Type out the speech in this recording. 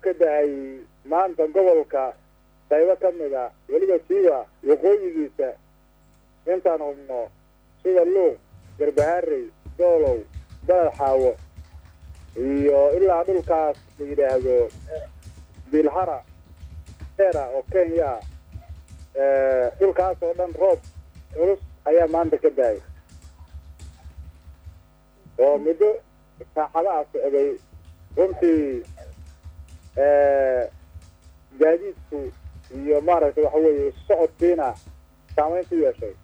ka dahay maanta gobolka qaybo ka mid a weliba siiba waqooyigiisa intaan hubno sida luuq garbaharey doolow baled xaawo iyo ilaa dhulkaas la yidhaahdo bilhara era oo kenya ah dhulkaas oo dhan roob culus ayaa maanta ka dahay oo muddo saacadaha socday runtii gaadiidku iyo maaragtay waxa weeye socodkiina saamayn ku yeeshay